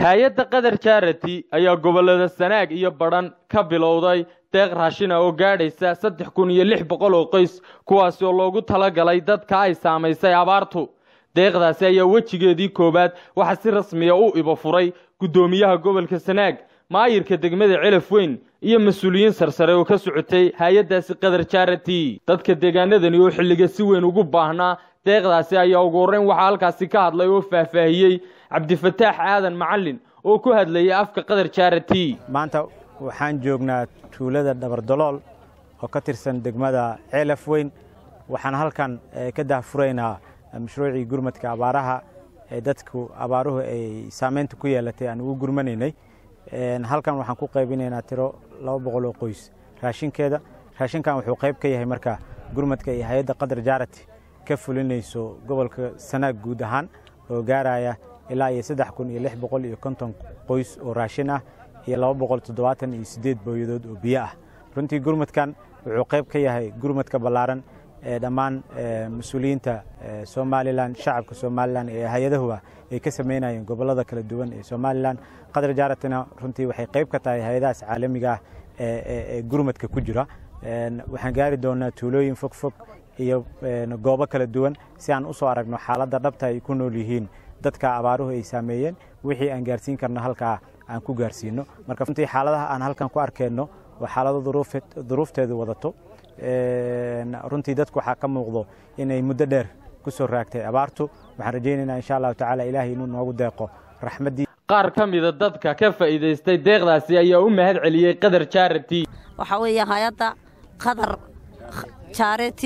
hay-adda qatar charity ayaa gobollada sanaag iyo badhan ka bilowday deeq raashina oo gaadhaysa saddex kun iyo lix boqol oo qoys kuwaasi oo loogu talagalay dadka ay saamaysay abaartu deeqdaasi ayaa wejigeedii koowaad waxaa si rasmiya u iba furay guddoomiyaha gobolka sanaag maayirka degmada celaf weyn iyo mas-uuliyiin sarsare oo ka socotay hay-addaasi qatar charity dadka deegaanadani oo xilliga si weyn ugu baahnaa deeqdaasi ayaa ugu horreyn waxaa halkaasi ka hadlay oo faahfaahiyey cabdifataax aadan macalin oo ku hadlayay afka qatar charity maanta waxaan joognaa tuulada dhabardolool oo ka tirsan degmada ceelaf weyn waxaan halkan ka dahfuraynaa mashruucii gurmadka abaaraha ee dadku abaaruhu ay saameynta ku yeelatay aan ugu gurmanaynay halkan waxaan ku qaybinaynaa tiro laba boqol oo qoys raashinkeeda raashinkan wuxuu qayb ka yahay marka gurmadka iyo hay-adda qatar jarati ka fulinayso gobolka sanaag guud ahaan oo gaaraya ilaa iyo saddex kun iyo lix boqol iyo konton qoys oo raashin ah iyo laba boqol toddobaatan iyo siddeed booyadood oo biyo ah runtii gurmadkan wuxuu qayb ka yahay gurmadka ballaaran ee dhammaan mas-uuliyiinta somalilan shacabka somalilan ee hay-adahuba ay ka samaynayeen gobollada kala duwan ee somalilan qatar jaratina runtii waxay qayb ka tahay hay-adahaas caalamiga ah ee gurmadka ku jira waxaan gaari doonaa tuulooyin fog fog iyo goobo kala duwan si aan u soo aragno xaaladda dhabta ay ku nool yihiin dadka abaaruhu ay saameeyeen wixii aan gaarsiin karno halkaa aan ku gaarsiino marka runtii xaaladaha aan halkan ku arkeenno waa xaalado duruufteedu wadato runtii dadku waxaa ka muuqdo inay muddo dheer ku soo raagtay abaartu waxaan rajaynaynaa insha allahu tacaala ilaahay inuu noogu deeqo raxmaddii qaar ka mida dadka ka faa'iidaystay deeqdaasi ayaa u mahad celiyey qatar charity waxaa weeye hay-adda qatar charity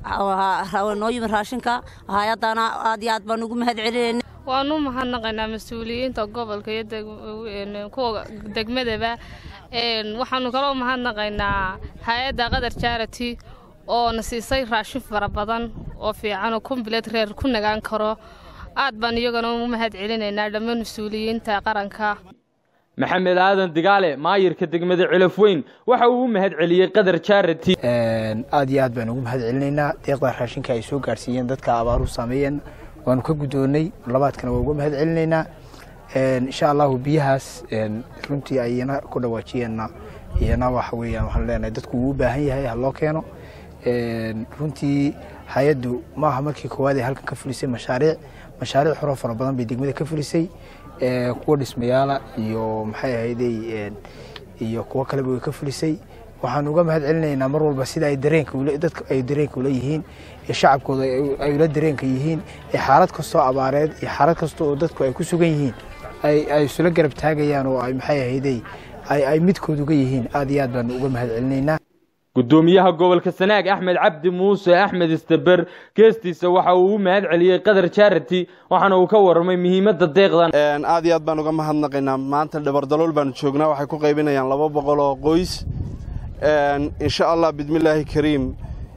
noo yimid raashinka hay-addana aad iyo aad baan ugu mahad celinayna waanu mahadnaqaynaa mas-uuliyiinta gobolka iyo kuwa degmadaba waxaanu kaloo mahadnaqaynaa hay-adda qatar charity oo na siisay raashin fara badan oo fiican oo kumbileed reer ku nagaan karo aad baan iyagana u mahad celinaynaa dhammaan mas-uuliyiinta qaranka maxamed aadan digaale maayirka degmada celaf weyn waxa uu u mahad celiyey qatar charity aad iyo aad baan ugu mahad celinaynaa deeqda raashinka ay soo gaarsiiyeen dadka abaaruhu saameeyeen waanu ka guddoonnay labaadkana waa uga mahad celinaynaa insha allahu biyahaas runtii ayna ku dhawaajiyeenna iyana waxa weeyaan waxaan leenahay dadku wuu u baahan yahay ha loo keeno runtii hay-addu maaha markii koowaad ee halkan ka fulisay mashaariic mashaariic horoo fara badan bay degmada ka fulisay kuwa dhismayaala iyo maxay ahayday iyo kuwo kaleba way ka fulisay waxaan uga mahad celinaynaa mar walba sida ay dareenka dadka ay dareenka ula yihiin ee shacabkooda ay ula dareenka yihiin ee xaalad kastoo abaareed iyo xaalad kasta oo dadku ay ku sugan yihiin ay isula garab taagayaan oo ay maxay ahayday ay midkood uga yihiin aad iyo aad baan uga mahad celinaynaa guddoomiyaha gobolka sanaag axmed cabdi muuse axmed istaber geestiisa waxa uu u mahad celiyey qatar charity waxaana uu ka warramay muhiimadda deeqdan aad iyo aad baan uga mahadnaqaynaa maanta dhabardalool baanu joognaa waxay ku qaybinayaan laba boqol oo qoys insha allah bismillaahi kariim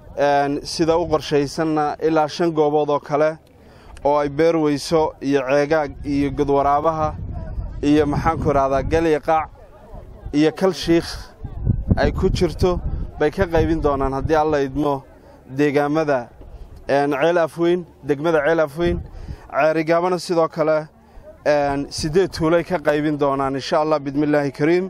sida u qorshaysanna ilaa shan goobood oo kale oo ay beerweyso iyo ceegaag iyo godwaraabaha iyo maxaanku idhahdaa galiya qaac iyo kal shiikh ay ku jirto bay ka qaybin doonaan haddii alla idmo deegaamada ceel afweyn degmada ceel afweyn ceerigaabana sidoo kale siddeed tuulay ka qaybin doonaan insha allah bismillaahi kariim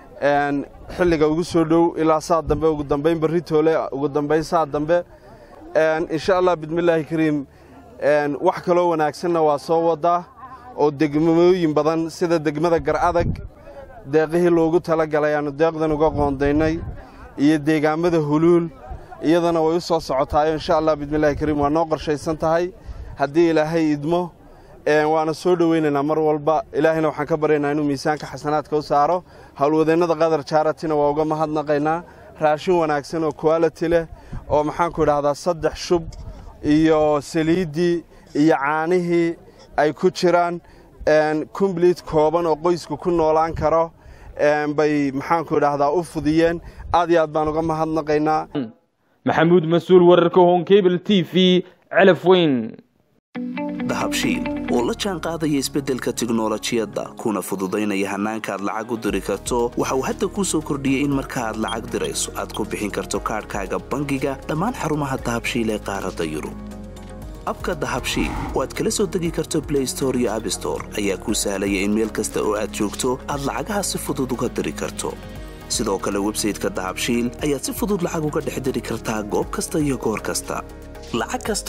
xilliga ugu soo dhow ilaa saa dambe ugu dambayn barri toole ugu dambayn saa dambe insha allah bismillaahi kariim wax kaloo wanaagsanna waa soo wadaa oo degmooyin badan sida degmada gar adag deeqihii loogu tala galay aannu deeqdan uga qoondaynay iyo deegaammada huluul iyadana way u soo socotaayo insha allah bismillahi kariim waa noo qorshaysan tahay haddii ilaahay idmo waana soo dhowaynaynaa mar walba ilaahayna waxaan ka baryaynaa inuu miisaanka xasanaadka u saaro howlwadeennada qatar jaaratina waa uga mahadnaqaynaa raashin wanaagsan oo kuality leh oo maxaanku idhahdaa saddex shub iyo saliiddii iyo caanihii ay ku jiraan kombliit kooban oo qoysku ku noolaan karo bay maxaanku idhaahdaa u fudiyeen aad iyo aad baan uga mahadnaqaynaa maxamuud mas-uul wararka honkebel t v celaf weyn dahabshiil oo la jaan qaadaya isbeddelka tiknolojiyadda kuna fududaynaya hannaanka aad lacag u diri karto waxa uu hadda kuu soo kordhiyey in marka aad lacag dirayso aad ku bixin karto kaadhkaaga bangiga dhammaan xarumaha dahabshiil ee qaaradda yurub abka dahabshiil oo aad kala soo degi karto blay store iyo abstore ayaa kuu sahlaya in meel kasta oo aad joogto aad lacagaha si fudud uga diri karto sidoo kale websayteka dahabshiil ayaad si fudud lacag uga dhex diri kartaa goob kasta iyo goor kasta lacag kasta